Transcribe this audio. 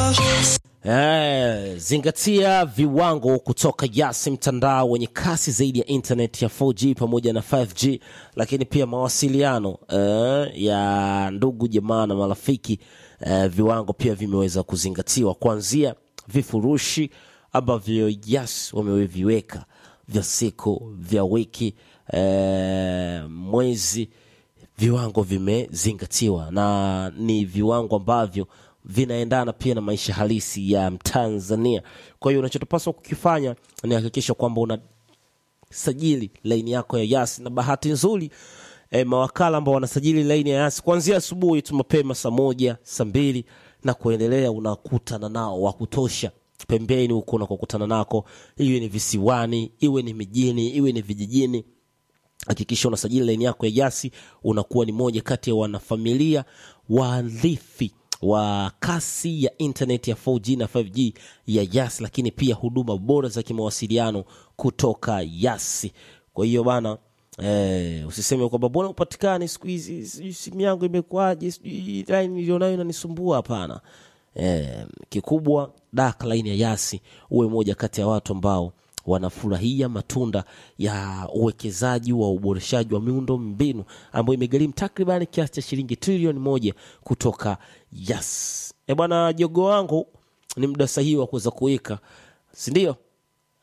Eh, zingatia viwango kutoka Yasi, mtandao wenye kasi zaidi ya internet ya 4G pamoja na 5G, lakini pia mawasiliano eh, ya ndugu jamaa na marafiki eh, viwango pia vimeweza kuzingatiwa kuanzia vifurushi ambavyo Yasi wameviweka vya siku vya wiki eh, mwezi viwango vimezingatiwa na ni viwango ambavyo vinaendana pia na maisha halisi ya Mtanzania. Kwa hiyo unachotopaswa kukifanya ni hakikisha kwamba unasajili laini yako ya Yasi, na bahati nzuri eh, mawakala ambao wanasajili laini ya Yasi kuanzia asubuhi tu mapema saa moja saa mbili na kuendelea, unakutana nao wa kutosha pembeni huko unakokutana nako, iwe ni visiwani, iwe ni mijini, iwe ni vijijini hakikisha unasajili laini yako ya Yasi, unakuwa ni moja kati ya wanafamilia waarithi wa kasi ya internet ya 4G na 5G ya Yasi, lakini pia huduma bora za kimawasiliano kutoka Yasi. Kwa hiyo bana eh, usiseme kwamba mbona upatikani siku hizi, sijui simu yangu imekuwaje, sijui line nilionayo inanisumbua. Hapana. Eh, kikubwa dak laini ya Yasi, uwe moja kati ya watu ambao wanafurahia matunda ya uwekezaji wa uboreshaji wa miundo mbinu ambayo imegharimu takriban kiasi cha shilingi trilioni moja kutoka Yas. E bwana, jogo wangu ni muda sahihi wa kuweza kuweka, si ndio?